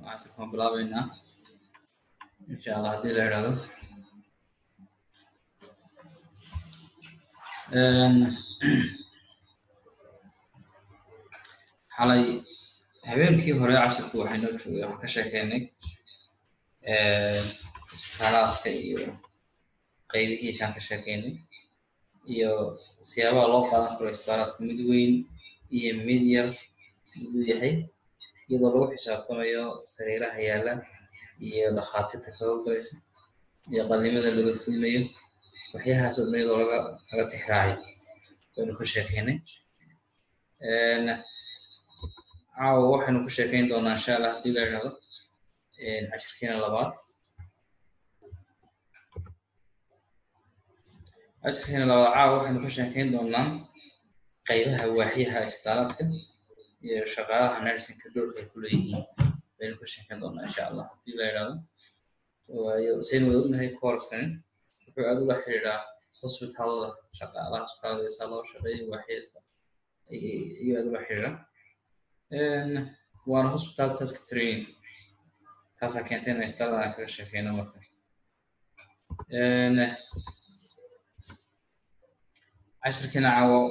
casharka waan bilaabeynaa insha allah haddii la idhaahdo xalay habeenkii hore casharku waxaynoo joogay waxaan ka sheekeynay isbitaalaadka iyo qaybihiisaan ka sheekeynay iyo siyaabaha loo qaadan karo isbitaalaadka mid weyn iyo mid yar miduu yahay iyadoo lagu xisaabtamayo sariiraha yaalla iyo dhakhaatiirta ka howlgalaysa iyo qalimada laga fulinayo waxyahaas oo dhan iyadoo laga laga tixraacay baynu ka sheekeynay caawa waxaynu ka sheekeyn doonaa insha allah haddii la idhahdo cashirkiina labaad cashirkiina labaad caawa waxaynu ka sheekeyn doonaa qaybaha waaxyaha isbitaalaadka iyo shaqaalaha nursingka doorka ay ku leeyihiin baynu ka sheekeyn doonaa insha allah haddii la idhahdo waayo saynu wada ognahay courskani wuxuu aad ula xiriiraa hospitaalada shaqaalaha hospitaalada saa loo shaqeeyo waaxyasta iyo aad ula xiriira waana hospital task training taasaa keentay in isbitaalada aan kaga sheekeyno marka cashirkiina caawo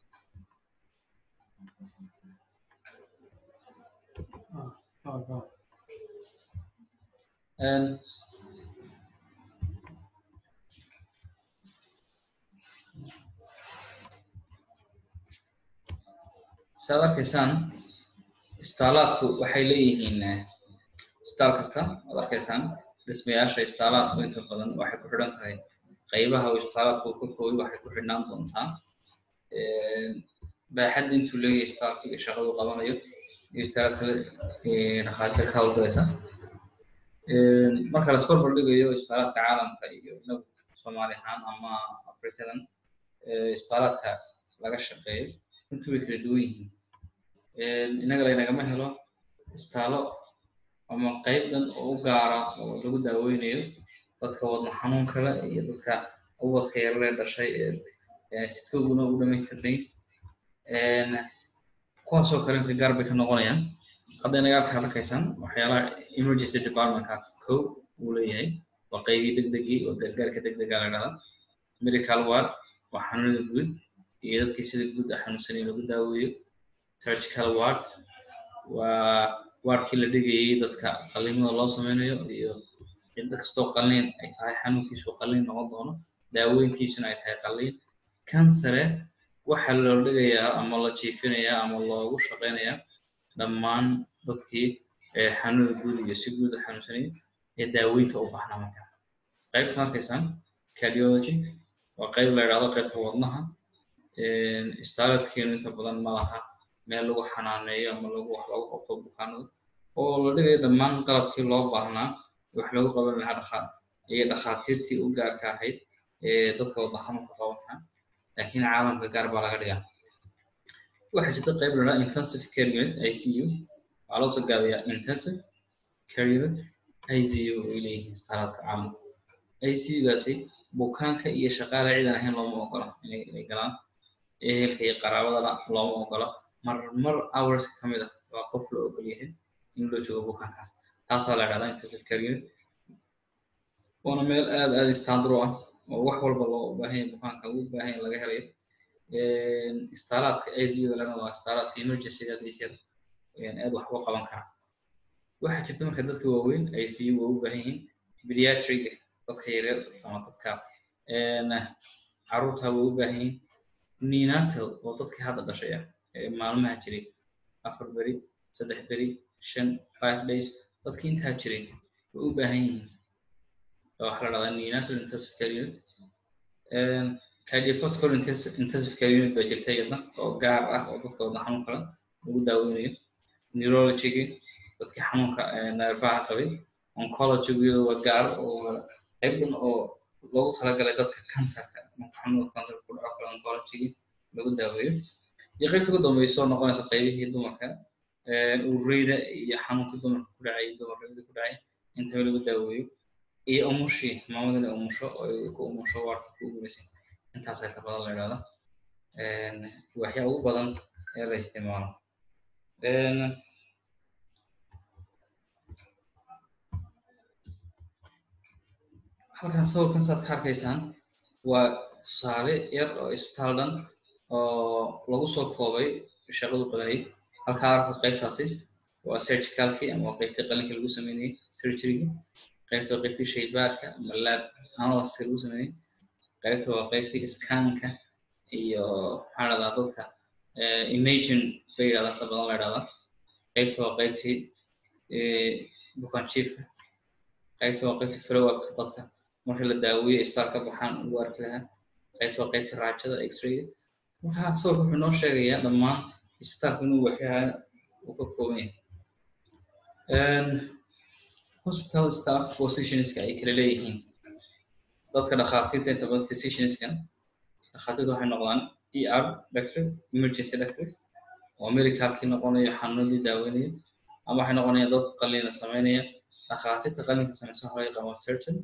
saad arkaysaan isbitaalaadku waxay leeyihiin isbitaal kasta waad arkaysaan dhismayaasha isbitaalaadku inta badan waxay ku xidhan tahay qaybaha uu isbitaalaadku ka koobay waxay ku xidhnaan doontaa baaxadda intuu leeyahay isbitaalka iyo shaqadu qabanayo iyo isbitaalka dhakhaatiirta ka howlgalaysa marka la iskor hordhigayo isbitaalaadka caalamka iyo inagu soomaali ahaan ama afrikadan isbitaalaadka laga shaqeeyo intu way kala duwan yihiin innaga laynagama helo isbitaallo ama qayb dhan oo u gaara oo lagu daaweynayo dadka wadna xanuun kale iyo dadka ubadka yararee dhashay ee sidkooguna ugu dhamaystirnay kuwaasoo kale inka gaar bay ka noqonayaan hadda inaga halka arkaysaan waxyaalaha emergency departmentkaas kow uu leeyahay waa qaybii degdegii waa gargaarka degdega la dhahdaa medical ward waa xanuunada guud iyo dadkii sida guud a xanuunsanay lagu daaweeyo surgical ward waa wardkii la dhigayay dadka qalimada loo sameynayo iyo cidda kastoo qalliin ay tahay xanuunkiisu qalliin noqon doono daaweyntiisuna ay tahay qalliin kansare waxaa loo dhigayaa ama la jiifinayaa ama loogu shaqeynayaa dhammaan dadkii xanuunada guud iyo si guud a xanuunsanaya ee daaweynta u baahnaa marka qaybtan arkaysaan cardiology waa qayb la idhahdo qaybta wadnaha isbitaaladkeenu inta badan ma laha meel lagu xanaaneeyo ama lagu wax lagu qabto bukaanada oo la dhigayo dhammaan qalabkii loo baahnaa wax lagu qaban lahaa dhakhaa iyo dhakhaatiirtii u gaarka ahayd ee dadka wadna xanuunka qabanka laakiin caalamka gaar baa laga dhigaa waxaa jirta qayb la dhaha intensive care unit i c u waxaa loo soo gaabiyaa intensive care unit i c u ay leeyihiin isbitaalaadka caalamka i c u-gaasi bukaanka iyo shaqaale ciidan ahayn looma ogola inay galaan ehelka iyo qaraabadana looma ogola mar mar hours ka mid ah waa qof la ogol yahay in loo joogo bukaankaas taasaa la dhahdaa intensive care unit waana meel aad aad istandro ah oo wax walba loo baahanya bukaanka ugu baahanya laga helayo isbitaalaadka icu lana waa isbitaalaadka emergencyga hadiisir aad wax uga qaban kara waxaa jirta marka dadka waaweyn icu waa u baahan yihiin pediatric dadka yaryar ama dadka caruurta waa u baahan yihiin nenatal oo dadkii hadda dhashay ah maalmaha jiray afar beri saddex beri shan five days dadkii intaa jiray way u baahan yihiin waxaa la dhahdaa nenatal intensive care unit cardiovascular intensive care unit baa jirta iyadna oo gaar ah oo dadka wadna xanuun kale lagu daaweynayo neurologygi dadkii xanuunka neerfaha qabay oncologygu iyadoo waa gaar oo qayb dhan oo loogu talagalay dadka kansarka xanuunka kansarka ku dhaco kale oncologygi lagu daaweeyo iyo qaybta ugu dambayso noqonaysa qaybihii dumarka ureyda iyo xanuunkii dumarka ku dhacay dumarrada ku dhacay intaba lagu daaweeyo iyo umushii maamadana umusho oo ay ku umusho waarka ku guulaysay intaasaa ka badan la idhahda waxyaa ugu badan ee la isticmaalo halkan sawirkan saad ka arkaysaan waa tusaale yar oo isbitaal dhan oo lagu soo koobay shaqadu qabanayay halkaa arka qaybtaasi waa surgicalkii ama waa qaybtii qalinka lagu sameynayay surgeryga qaybta waa qaybtii shaybaarka ama lab analyska lagu sameynayay qaybta waa qaybtii scanka iyo maxaa dhahdaa dadka imagine bay yidhahdaa inta badan la yidhahdaa qaybta waa qaybtii bukaan chiefka qaybta waa qaybtii follow-upka dadka marka la daaweeyo isbitaal ka baxaan ugu arki lahaa qaybta waa qaybtii raajada x-rayga marka sawirka wuxuu noo sheegayaa dhammaan isbitaalku inuu waxyaha uu ka kooban yahay hospital staff positionska ay kala leeyihiin dadka dhakhaatiirta inta badan physicianskan dhakhaatiirta waxay noqdaan er doctor emergency doctors oo medicalkii noqonaya xanuunadii daaweynaya ama waxay noqonayaan dad qalina sameynaya dhakhaatiirta qalinka sameysa waxa laga qabaa surgeon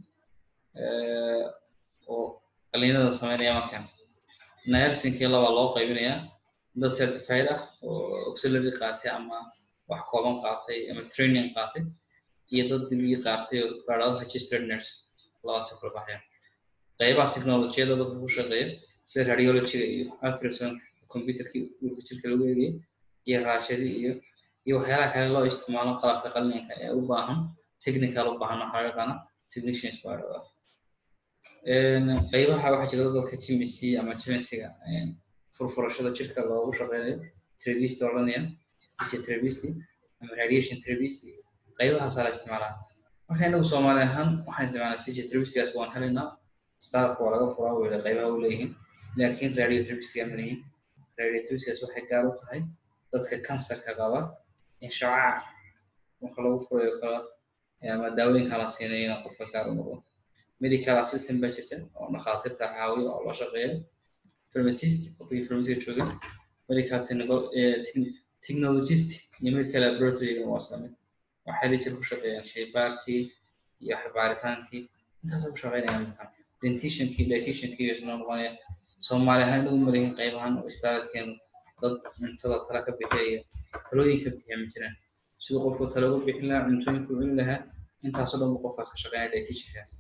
oo qalinada sameynaya markan nursingkii labaa loo qaybinayaa dad certified ah oo auxiliary qaatay ama wax kooban qaatay ama training qaatay iyo dad digrii qaatay oo baadhado registered nurse labadaas kala baxaya qaybaha technolojiyada dadka ku shaqeeya sida radiologyga iyo ultrasound computerkii dhulka jirka lagu eegaya iyo raashadii iyo iyo waxyaalaha kale loo isticmaalo qalabka qalinka ee u baahan technical u baahan waxaa laga yaqaana technicians baa dhawaa qaybaha waxaa jira dadka jimisi ama jimisiga furfurashada jirka loogu shaqeynayo trevist odhanaya physiotherapist ama radiation therapist qaybahaasaa la isticmaalaa marka inagu soomaali ahaan waxaan isticmaalaa physiotherapistgaas waan helaynaa isbitaalka waa laga furaa weyla qaybaha u leeyihiin laakiin radiotherapistga ma lihin radiotherapistgaas waxay gaar u tahay dadka kansarka qaba in shacaac marka lagu furayo kala ama daawooyinka la siinayo inaa qofka gaar u noqdo medical assistant baa jirta oo dhakhaatiirta caawiya oo la shaqeeya pharmacist qofkii pharmaciga jooga medical technologist iyo medical laboratoryga waa islamid waxay jir ku shaqeeyaan shaybaarkii iyo baaritaankii intaasoo ku shaqeynayaan markaa dentitionkii dietitiankii iyo isla noqonaya soomaali ahaan inagu maleeyihin qaybahan oo isbitaalkeenu dad cuntada tala ka bixiya iyo talooyin ka bixiya ma jiraan siduu qofku talo uga bixin lahaa cuntooyinku cuni lahaa intaasoo dhan bu qofkaas ka shaqeynaya dietitiankaas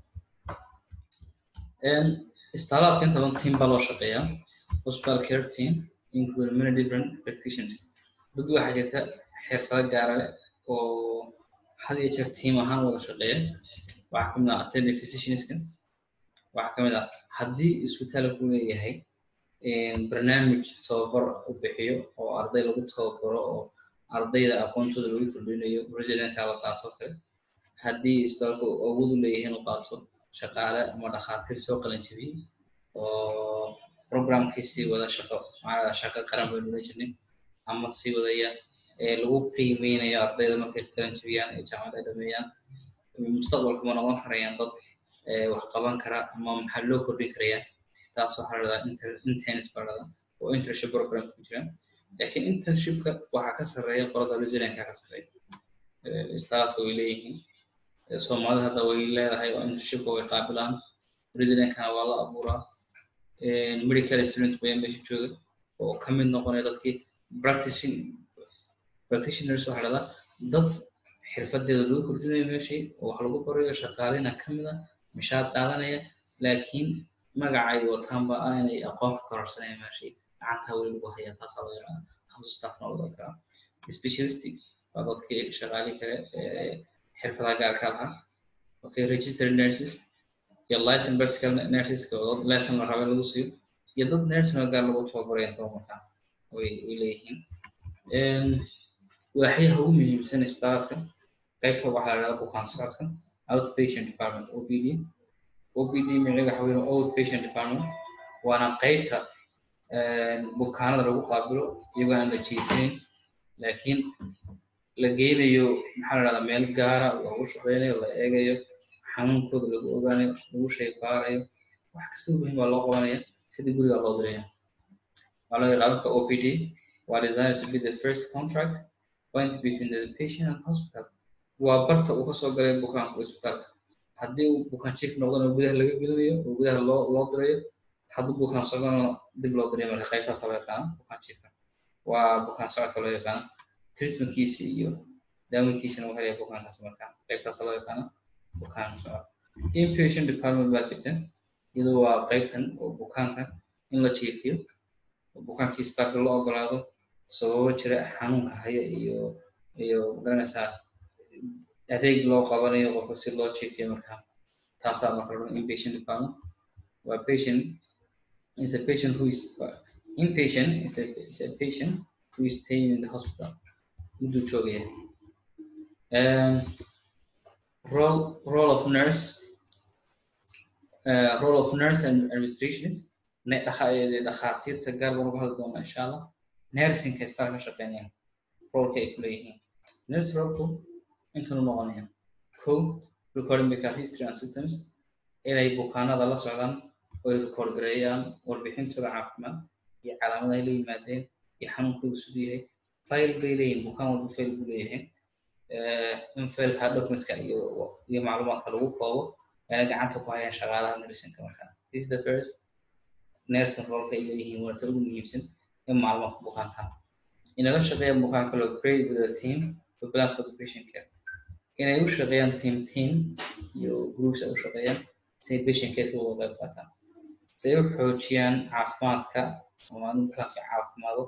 isbitaalaadka inta badan team baa loo shaqeeyaa hospital care team include many different practitioners dad waxaa jirta xirfado gaara leh oo had iyo jeer team ahaan wada shaqeeya waxaa kamid ah attending physicianskan waxaa kamid ah haddii isbitaalku leeyahay barnaamij tababar u bixiyo oo arday lagu tababaro oo ardayda aqoontooda lagu kordhinayo residentka la qaato kale haddii isbitaalku awood u leeyahay inuu qaato shaqaale ama dhakhaatiir soo qalin jebiyey oo programkii sii wada shaqo macnaa shaqo qaran baynu oran jirnay ama sii wadaya ee lagu qiimeynayo ardayda markay qalin jebiyaan ee jaamacad ay dhameeyaan mustaqbalka ma noqon karayaan dad wax qaban kara ama maxaa loo kordhin karayaa taas waxaa la dhahdaa interns baa dhahdaa oo internship program ku jira laakiin internshipka waxaa ka sarreeya qolada residentka ka sarreeya istaafka way leeyihiin soomaalida hadda way leedahay oo internshipka way qaabilaan residentkana waa la abuuraa medical student baya meesha jooga oo ka mid noqonaya dadkii practicing practitioners waxaa dhahdaa dad xirfadeeda lagu kordhinayo meeshii oo wax lagu barayo shaqaalina ka mid a mishaad qaadanaya laakiin magacay wataanba ah inay aqoon ka kororsanayaan meeshii gacantaa weli lagu hayaa taasaa laga yaqaana house staffna laga karaa specialistic waa dadkii shaqaali kale xirfadaha gaarka lahaa okay registered nurses iyo license practical nurseska oo dad lesson la raba lagu siiyo iyo dad nursing oo gaar lagu tababaraya tababarkaa way way leeyihiin waaxyaha ugu muhiimsan isbitaalka qaybta waxaa la dhahdaa bukaan socodka outpatient department opd opd micnaheedu waxa weeye outpatient department waana qaybta bukaanada lagu qaabilo iyagoo aan la jiifinayn laakiin la geynayo maxaa la dhahdaa meel gaara lagu shaqeynayo la eegayo xanuunkooda lagu ogaanayo lagu shaybaarayo wax kasta muhiim baa loo qabanaya kadib gurigaa loo diraya waxaa loo yaqaanka opd waa designed to be the first contract point between the patient and hospital waa barta uu kasoo galay bukaanku isbitaalka haddii uu bukaan chief noqdana gudaha laga gelinayo oo gudaha loo loo dirayo hadduu bukaan socdana dib loo dirayo marka qaybtaas loo yaqaana bukaan chiefka waa bukaan socodka loo yaqaana treatmentkiisi iyo daaweynkiisina uu helaya bukaankaas marka qaybtaas loo yaqaana bukaan socod inpatient department baa jirta iyadu waa qaybtan oo bukaanka in la jiifiyo oo bukaankii isbitaalka loo ogolaado sababo jira xanuunka haya iyo iyo magaranaysaa adeeg loo qabanayo qofka si loo jiifiyo markaa taasaa marka la inpatient department waa patient is a patient who is inpatient is a, is a patient who is staying in the hospital mudduu joogaya um, role role of nurse uh, role of nurse and administrationist dhakhaatiirta gaar baan uga hadli doonaa insha allah nursingka isbitaal ka shaqeynayaan rolka ay ku leeyihiin nurse rolku intanu noqonaya co recording medical history and symptoms inay bukaanada la socdaan oo ay record gareeyaan warbixintooda caafimaad iyo calaamadahay la yimaadeen iyo xanuunkooda siduu yahay file bay leeyihin bukaan walba file buu leeyahay in failka documentka iyo iyo macluumaadka lagu koobo ayna gacanta ku hayaan shaqaalaha nursingka markaa this is the first nursing rolka ay leeyihiin waa ta ugu muhiimsan in macluumaadka bukaanka inala shaqeeyaan bukaanka loo grade with a team to plan for the patient care inay u shaqeeyaan team team iyo groups ay u shaqeeyaan si ay patient care uga qayb qaataan si ay u xoojiyaan caafimaadka oo aan bukaanka caafimaado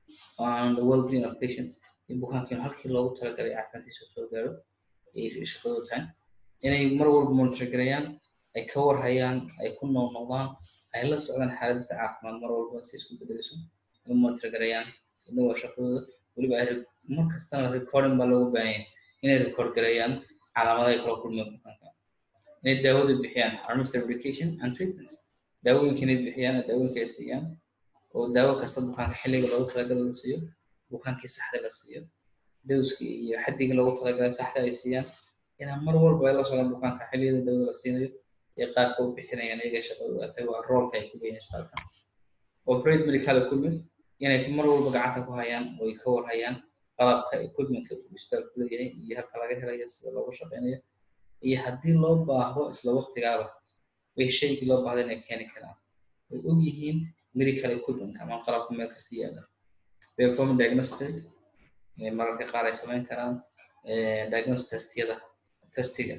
on the well-being of patients in bukaankiin halkii loogu talagalay caafimaadkiisa soo gaaro ay shaqadooda tahay inay mar walba monitor gareeyaan ay ka warhayaan ay ku noolnoqdaan ay la socdaan xaaladiisa caafimaad mar walba si isku bedeleyso ay monitor gareeyaan idna waa shaqadooda weliba ay mar kastana recording baa loogu baahan yahay inay record gareeyaan calaamadaha ay kala kulmeen bukaanka inay daawada bixiyaan administer medication and treatments daawooyinka inay bixiyaan daawooyinka ay siiyaan oo daawo kasta bukaanka xilliga loogu talagalay la siiyo bukaankii saxda la siiyo dowskii iyo xaddigii loogu talagalay saxda ay siiyaan inaan mar walba ay la socdaan bukaanka xilliyada dawada la siinayo iyo qaabka u bixinayaan iyaga shaqada atay waa roolka ay ku leeyihiin shaqalka operate medical equipment inay mar walba gacanta ku hayaan oo ay ka warhayaan qalabka equipmentka uu isbitaalku leeyahay iyo halka laga helayo sida loogu shaqeynayo iyo haddii loo baahdo isla waqtigaaba way shaygii loo baahdo inay keeni karaan way og yihiin medical equipment ama qalabka meel kasta yaala perform diagnostic test mararka qaar ay samayn karaan diagnostic testiyada testiga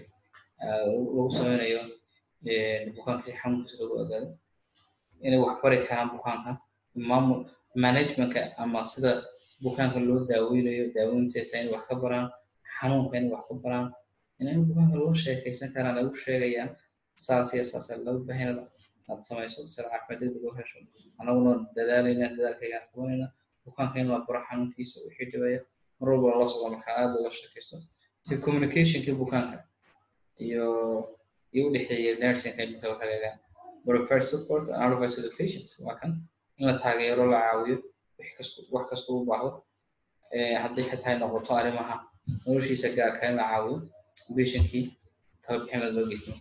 lagu sameynayo bukaanka si xanuunkiisa lagu ogaado inay wax bari karaan bukaanka maamul managementka ama sida bukaanka loo daaweynayo daaweynteeta inay wax ka baraan xanuunka inay wax ka baraan inay bukaanka loo sheekaysan karaan ay u sheegayaan saas iyo saas laga baahina aad samayso sida caafimaad degdeg loo hesho anaguna dadaalayna dadaalkaygaan qabanayna bukaanka in la baro xanuunkiisa wixii dhibaya mar walba lala socdo markaa aad looga sheekaysto si communicationkii bukaanka iyo iyo u dhexeeya nursingka imika waxa laga provide support and advice to the patients waa kan in la taageero la caawiyo wix kasto wax kasta u baahdo hadday xitaa noqoto arrimaha noloshiisa gaarka in la caawiyo patientkii tala bixin loo geysto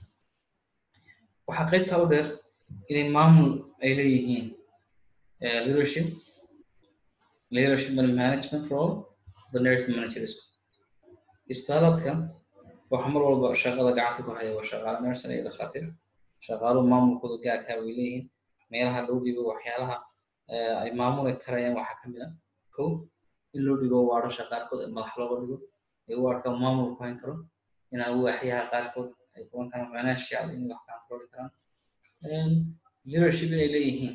waxaa qaybtaa u dheer inay maamul ay leeyihiin leadership leadership and management role the nursing managers isbitaaladka waxa mar walba shaqada gacanta ku haya waa shaqaale nursing iyo dhakhaatiir shaqaaluhu maamulkooda gaarkaa way leeyihiin meelaha loo dhigo waxyaalaha ay maamuli karayaan waxaa ka mid a ko in loo dhigo waadhasha qaarkood ee madax looga dhigo ee waarka maamul ku hayn karo inaan waaxyaha qaarkood ay kuwan karaan financial inay wax controli karaan leadership inay leeyihiin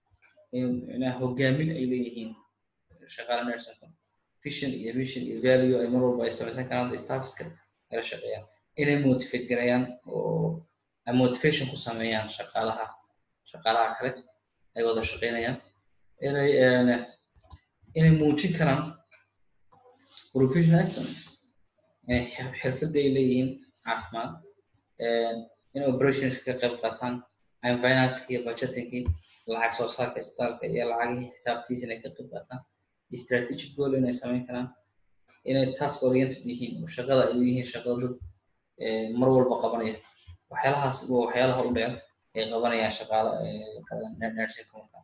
hogaamin ay leeyihiin shaqaale nursingka vision iyo vision iyo value ay mar walba ay samaysan karaan staffska ay la shaqeeyaan inay motivate garayaan oo ay motivation ku sameeyaan shaqaalaha shaqaalaha kale ay wada shaqeynayaan inay inay muujin karaan professional excellence xirfadda ay leeyihiin caafimaad in operations ka qayb qaataan in financeki iyo budgetingkii lacag soo saarka isbitaalka iyo lacagihii xisaabtiisa inay ka qayb qaataan strategic goal inay samayn karaan inay task oriented yihiin oo shaqada ay yihiin shaqada dad mar walba qabanaya waxyaalahaas waa waxyaalaha u dheer ay qabanayaan shaqaala nursingka markaa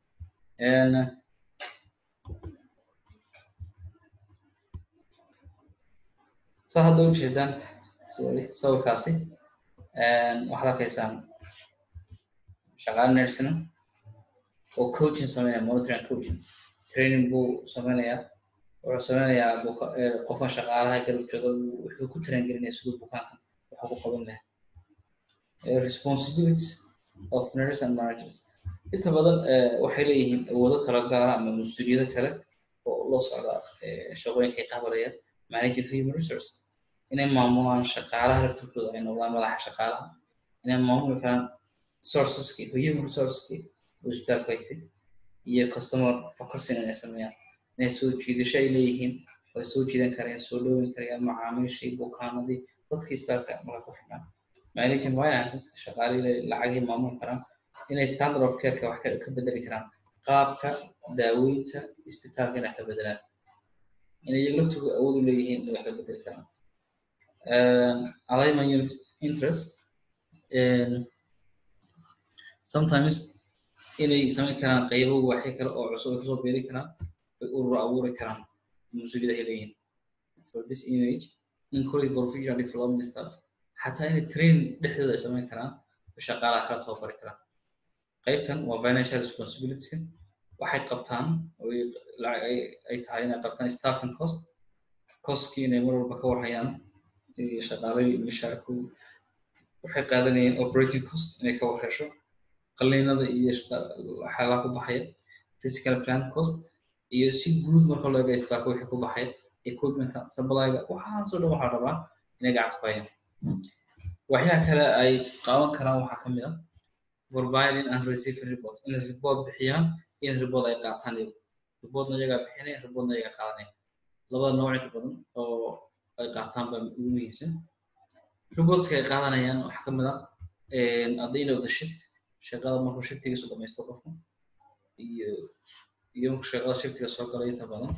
saa hadda u jeedaan sorry sawirkaasi waxaad arkaysaan shaqaale nursing oo coaching sameynaya monitoring coaching training buu sameynayaa wuxuu sameynayaa qofka shaqaalaha garab jooga wuxuu ku train gelinaya siduu bukaanka waxa ku qaban lahaa responsibilities of nurses and managers inta badan waxay leeyihiin awoodo kala gaara ama mas-uuliyado kale oo loo socda shaqooyinka ay qabanayaan managers human resource inay maamulaan shaqaalaha laftirkooda ay noqdaan madaxa shaqaalaha inay maamuli karaan sourceski human resourceski oo isbitaalku haystay iyo customer focusing inay sameeyaan inay soo jiidasho ay leeyihiin oo ay soo jiidan karayaan soo dhowin karayaan macaamiishii bukaanadii dadkii isbitaalka marka ku xidhnaan managing finances shaqaalihii lacagii maamuli karaan inay standard of careka wax ka bedeli karaan qaabka daaweynta isbitaalka inay ka bedelaan inay iyaga laftooda awood u leeyihiin inay wax ka bedeli karaan alignment unit interest sometimes inay samayn karaan qaybo waxay kale oo cusub ay kusoo beeri karaan ay urur abuuri karaan mas-uuliyada ay leeyihiin for this image encourage professional development staff xataa inay train dhexdooda ay samayn karaan oo shaqaalaha kala tababari karaan qaybtan waa financial responsibility waxay qabtaan oo ay tahay inay qabtaan staffing cost costkii inay mar walba ka warhayaan shaqaalihii mishaarku waxay qaadanayeen operating cost inay ka warhesho qaliinada iyo waxyaalaha ku baxaya physical plan cost iyo si guud marka loo eega isbitaalka wixii ku baxaya equipmentka supplyga waxaasoo dhan waxaa rabaa inay gacanta ku hayaan waxyaha kale ay qaaban karaan waxaa ka mid ah providing and receiving report inay report bixiyaan in report ay qaataan reportna iyagaa bixinaya reportna iyagaa qaadanaya labada nooc inta badan oo ay qaataan baa ugu muhiimsan reportska ay qaadanayaan waxaa ka mid ah at the end of the shift shaqada markuu shiftigiisu dhamaysto qofku iyo iyo markuu shaqada shiftiga soo galay inta badan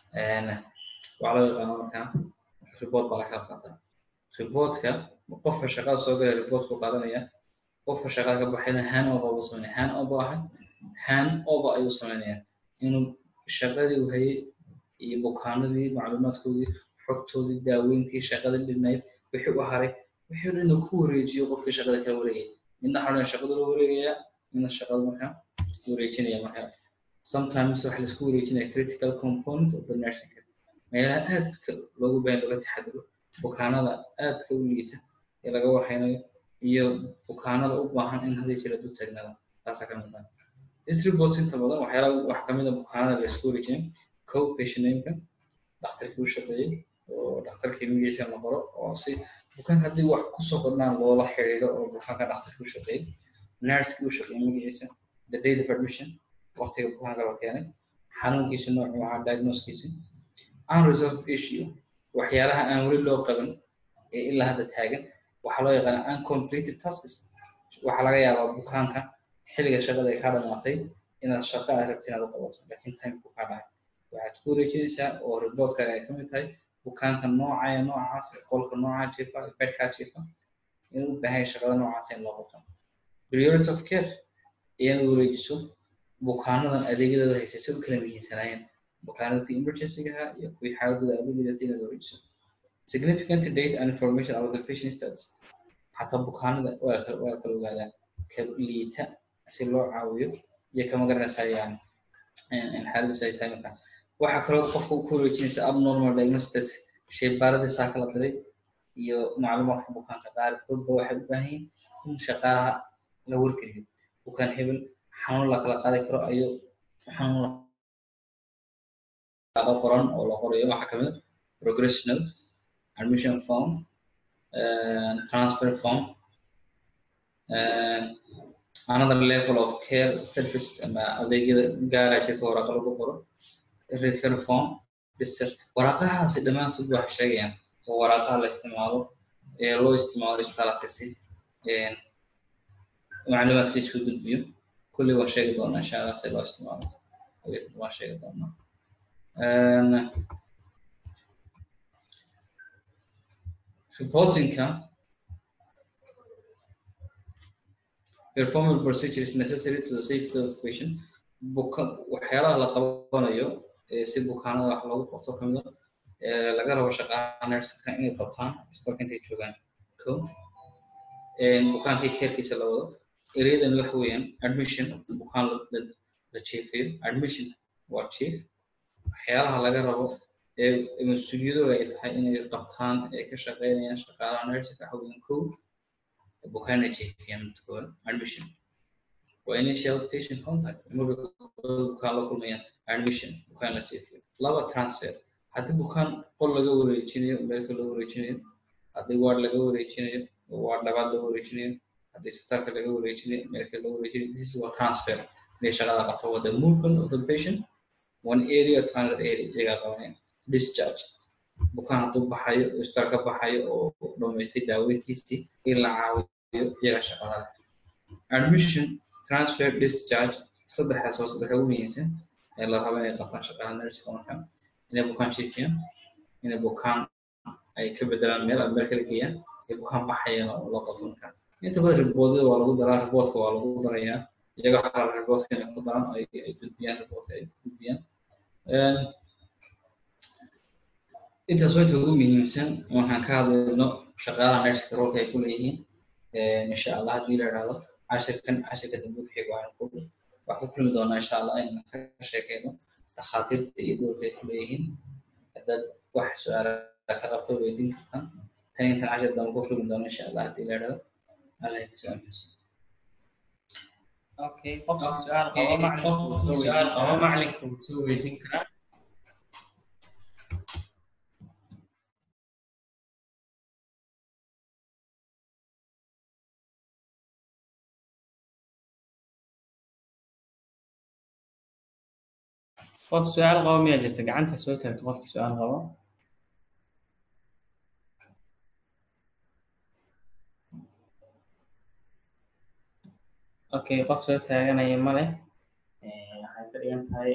waxaa loo yaqaana markaa report baa lakala qaataa reportka qofka shaqada soo galaya reportku qaadanaya qofka shaqada ka baxayna hand over buu sameynaya hand over ahay hand over ayuu sameynaya inuu shaqadii uu hayay iyo bukaanadii macluumaadkoodii xogtoodii daaweyntii shaqadii dhinayd wixii u haray wixii o dhan inuu ku wareejiyo qofkii shaqada kala wareegaya midna xadhan shaqada loo wareegaya midna shaqada markaa wareejinaya markaa sometimes waxa laisku wareejinaya critical component of the nursing care meelaha aadka loogu baahan looga taxadiro bukaanada aadka u liita ee laga waxaynayo iyo bukaanada u baahan in hadii jira dul taagnada taasaa ka mid ah this report inta badan waxyaalaha wax kamid a bukaanada la isku wareejinay co patient nameka dhakhtarkii u shaqeeyey oo dhakhtarkii magaciisa la qoro oo si bukaanka haddii wax kusoo kordhaan loola xiriiro oo bukaanka dhakhtarkii u shaqeeyey nursekii u shaqeeyey magaciisa the date of admission waqtiga bukaanka la keenay xanuunkiisa noocu waxaa diagnoskiisa unresolved issue waxyaalaha aan weli loo qaban ee ilaa hadda taagan waxaa loo yaqaana uncompleted tasks waxaa laga yaabaa bukaanka xilliga shaqada ay kaa dhamaatay inaad shaqo aad rabti inaad u qabato laakiin timeku kaa dhacay waxaad ku wareejinaysaa oo reportkaaga ay kamid tahay bukaanka noocaya noocaas qolka noocaa jiifa bedkaa jiifa inuu u baahan shaqada noocaas in loo qabto priority of care inaad wareejiso bukaanadan adeegyadooda haysay si u kala muhiimsanaayeen bukaanada kuwii emergency-gaha iyo kuwii xaaladooda aad u lidatay inaad wareejiso significant data and information about the patient status xataa bukaanada waa kala ogaadaa ka liita si loo caawiyo iyo kama garanaysaa yani xaaladiisu ay tahay markaa waxaa kaloo qofka ku wareejinaysa abnormal diagnostics sheebaaradii saa kala diray iyo macluumaadka bukaanka qaarkoodba waxay u baahan yihiin in shaqaalaha la wargeliyo bukaan hebel xanuun la kala qaadi karo ayuu xanuun qaado qoran oo la qorayo waxaa kamid progressional admission form uh, transfer form uh, another level of care service ama adeegyada gaara jirta waraaqa lagu qoro refer form research waraaqahaasi dhammaantood waxay sheegayaan oo waraaqaha la isticmaalo ee loo isticmaalo isbitaalka si macluumaadka isku gudbiyo kulli waan sheegi doonaa insha allah si loo isticmaalo waan sheegi doonaa reportingka performing procedure is necessary to the safety of patient buka waxyaalaha la qabanayo si bukaanada wax loogu qabto kamid a laga rabo shaqaalaha nurseka inay qabtaan isbitaalka intay joogaan ko bukaankii keerkiisa la wado ereyadan waxa weeyaan admission bukaan la jiifayo admission waa chief waxyaalaha laga rabo ee mas-uuliyadooda ay tahay inay qabtaan ee ka shaqeynayaan shaqaalaha nurseka waxa weeyaan ko bukaana jiifiyaan midkooda admission waa initial patient contact marka bukaan la kulmayaan admission bukaan la jiifiyo laba transfer haddii bukaan qol laga wareejinayo meelka laga wareejinayo haddii ward laga wareejinayo ward labaad laga wareejinayo haddii isbitaalka laga wareejinayo meelka laga wareejinayo this is what transfer inay shaqada qabto waa the movement of the patient one area to another area iyagaa qabanaya discharge bukaan hadduu baxayo isbitaal ka baxayo oo dhamaystay daaweyntiisii in la caawiyo iyagaa shaqada admission transfer discharge saddexdaas waa saddexa ugu muhiimsan ee la rabo inay qabtaan shaqaha nursing marka inay bukaan jiifiyaan inay bukaan ay ka bedelaan meel ama meel kala geeyaan ay bukaan baxayaan oo loo qabto marka inta badan riboodyada waa lagu daraa riboodka waa lagu darayaa iyaga waxaa la riboodka inay ku daraan ay ay gudbiyaan riboodka ay gudbiyaan intaas waa inta ugu muhiimsan markaan ka hadlayno shaqaalaha nurska roolka ay ku leeyihiin insha allah haddii la idhaahdo cashirkan cashirka dambe ku xiga waxaan ku waxaan ku kulmi doonaa insha allah inaan ka sheekeyno dhakhaatiirta iyo doorka ay ku leeyihiin haddaad wax su-aala ka qabto weydiin kartaan tan intan cashir dambe ku kulmi doona insha allah haddii la idhaahdo allah idin soo amiinsan okay qofka su-aal qabo macalinku su-aal qabo macalinku wuu soo weydiin karaa qof su-aal qabo miyaa jirta gacanta soo taagto qofki su-aal qabo okay qof soo taaganaya ma leh waxay ka dhigan tahay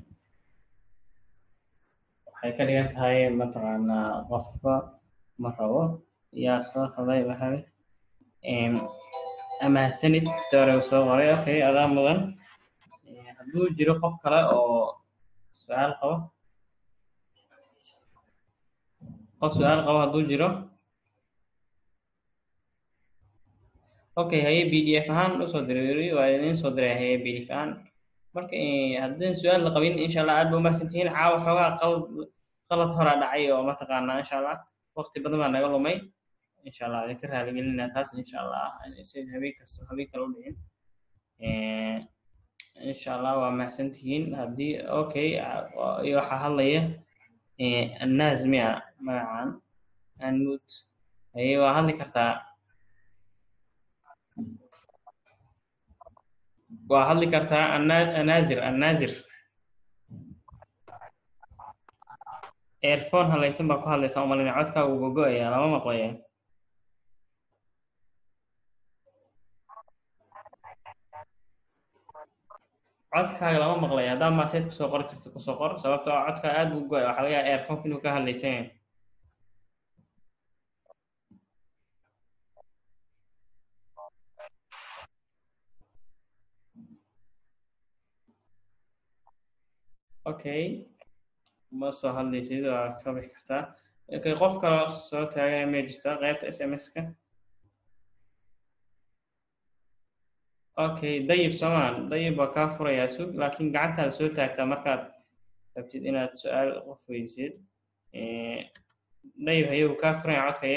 waxay ka dhigan tahay mataqaanaa qofka ma rabo yaa soo qaday maxamed amahsanid doore soo qoray okay adaa mudan hadduu jiro qof kale oo su-aal qabo qof su-aal qabo hadduu jiro okay haye b d f ahaan usoo diray waa idin soo diray haye b d f ahaan marka haddii su-aal la qabin insha allah aad ba umahsantihiin caawa xoogaa qalad qalad horaa dhacay oo mataqaanaa insha allah waqti badan baa naga lumay insha allah idinka raaligelinaa taas insha allah si habeen kasta habeen kale u dhicin insha allah waa mahadsantihiin haddii okay iyo waxaa hadlaya annaas miya magacan anmut haye waa hadli kartaa waa hadli kartaa annaazir annaazir earphone halaysan baa ku hadlaysaa umalina codkaaga uu gogo-aya lama maqlaya codkaaga lama maqlaya haddaa maaseed kusoo qori karto kusoo qor sababtoo ah codkaa aad buu go-ay waxaa laga yaaba earphoneka inuu ka hadlaysan yahay okay ma soo hadlaysid waa ka bixi kartaa okay qof kaloo soo taagaya ma jirtaa qaybta s m s-ka okay dayib soomaan dayib waa kaa furayaa sug laakiin gacantaada soo taagtaa markaad rabtid inaad su-aal qof weydisid dayib haye uu kaa furaya codkaye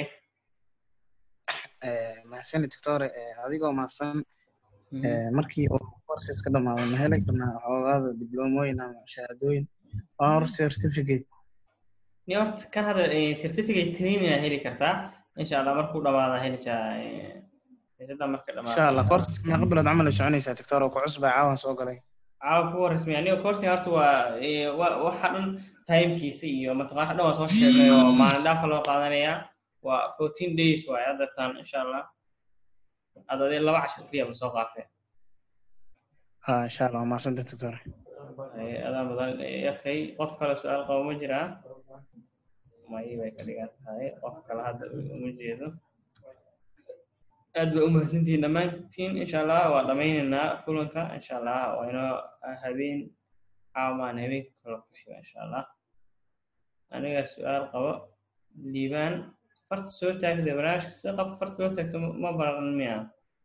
mahasani doctore adigoo mahadsan markii uu courses ka dhamaado ma heli karnaa xoogaada diblomooyin ama shahaadooyin or certificate ni horta kan hadda certificate training aad heli kartaa insha allah markuu dhamaada helaysaa xiisada marka dhamaado insha allah courses meeqa bilood camal ay soconaysaa doctor oo ku cusbaa caawan soo galay caawa kuwa rasmi aniga coursiga horta waa waxa dhan timekiisa iyo mataqaan dhan waa soo sheegay oo maalin dhaafa loo qaadanayaa waa fourteen days waay haddatan insha allah ad adee laba cashar keliya ba soo qaatay ha insha allah waa mahadsanta doctor adaa mudan okay qof kale su-aal qabo ma jiraa may bay ka dhigan tahay qof kale hadda uma jeedo aad ba umahadsantihiin dhammaantiin insha allah waa dhamaynaynaa kulanka insha allah waa inoo habeen caamaan habeenka kale ku xiga insha allah aniga su-aal qabo liibaan farta soo taagda barnaamijka sida qabka farta loo taagto ma baran miya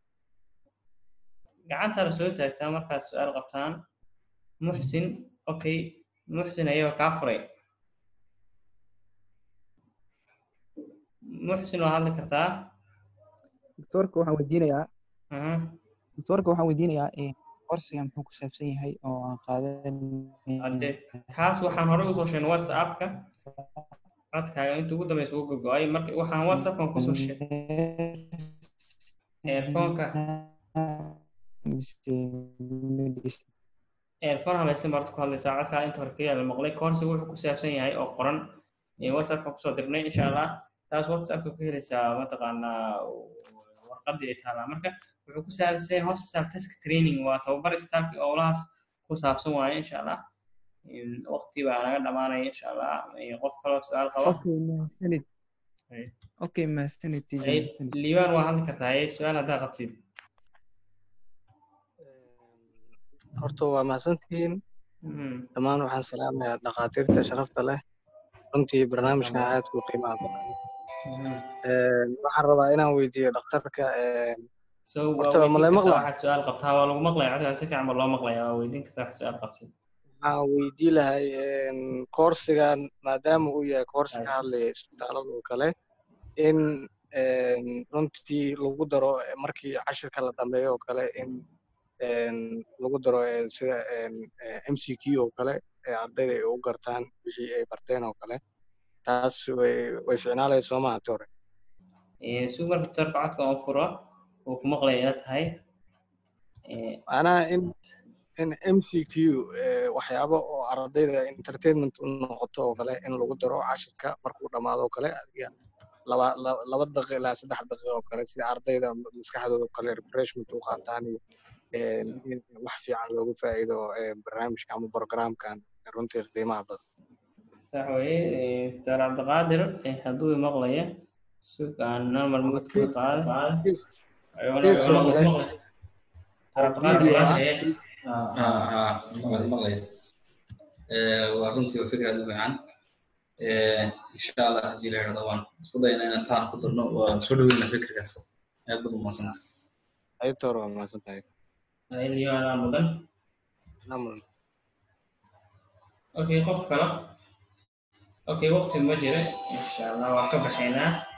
gacantaada soo taagtaa markaad su-aal qabtaan muxsin okay muxsin ayagoo kaa furay muxsin waa hadli kartaa doctorka waxaan weydiinayaa Mhm. doctorka waxaan weydiinayaa eh, korsiga muxuu ku saabsan yahay oo aan qaadan hadde kaas waxaan hore usoo sheegnay whatsappka codkaaga inta ugu dambeysa ugu gogo-ay marka waxaan whatsappkan kusoo sheegnay earphoneka earphone halaysan baad ku hadlaysaa codkaa inta hore kayaa la maqlay koorsiga wuxuu ku saabsan yahay oo qoran ee whatsappkan kusoo dirnay insha allah taas whatsappka ku helaysaa mataqaanaa warqadii ay taalaa marka wuxuu ku saabsan yahay hospital task training waa tababar istaalki owlahaas ku saabsan waaye insha allah waqti baa naga dhamaanaya insha allah iyo qof kaloo su-aal qaba okay mahadsanid Ay. okay mahadsanid tijo Ay, mahadsanid liibaan waa hadli kartaa ay su-aal haddaa qabtid horta waa mahadsantihiin Mhm. dhammaan waxaan salaamayaa dhakhaatiirta sharafta leh runtii barnaamijkan aad ku qiimaha badan Mhm. Een, waxaan rabaa inaan weydiiyo dhakhtarka een, so waa Horta, ma weydiin la kartaa maqlaa? waxaad su-aal qabtaa waa lagu maqlaya codkaa si fiican ba loo maqlaya waa weydiin kartaa wax su-aal qabtid waxaan weydii lahay een, koorsigan maadaama uu yahay koorsi ka Ay. hadlaya isbitaalada oo kale in een, runtii lagu daro eh, markii cashirka la dhameeyo oo kale in een, lagu daro eh, sida een, eh, MCQ oo kale ee ardayda ay u gartaan wixii ay barteen oo kale taas way way ficnaalaya soo maha tore Eh, si marka doctorka codka oo furo uu ku maqlaya ila tahay Eh, macnaha in in MCQ eh, waxyaabo oo ardayda entertainment u noqoto oo kale in lagu daro cashirka markuu dhammaado oo kale adiga laba laba laba daqiiqo ilaa saddex daqiiqo oo kale si ardayda maskaxdooda oo kale refreshment u qaataan iyo een, in wax fiican loogu faa'iido eh, barnaamijka ama programkan runtii qiimaha badan sax weye eh, doctor cabdiqaadir eh, hadduu i maqlaya sugaan normal mute ka qaada Kiis- Ayuuna- kiis oo ayuuna kale maqlaya. Cabdiqaadir video ah maqlaya. ها ها مقلي مقلي وruntii waa fikir aad u fiican insha allah haddii la yidhahdo waan isku dayna inaan taan ku darno waa soo dhaweyna fikirkaas aad bad umadsanta qaybta hore waa mahadsan tahay Ay, liibaanaa mudan Naam. okay qof kale okay waqti ma jira insha allah waan ka baxaynaa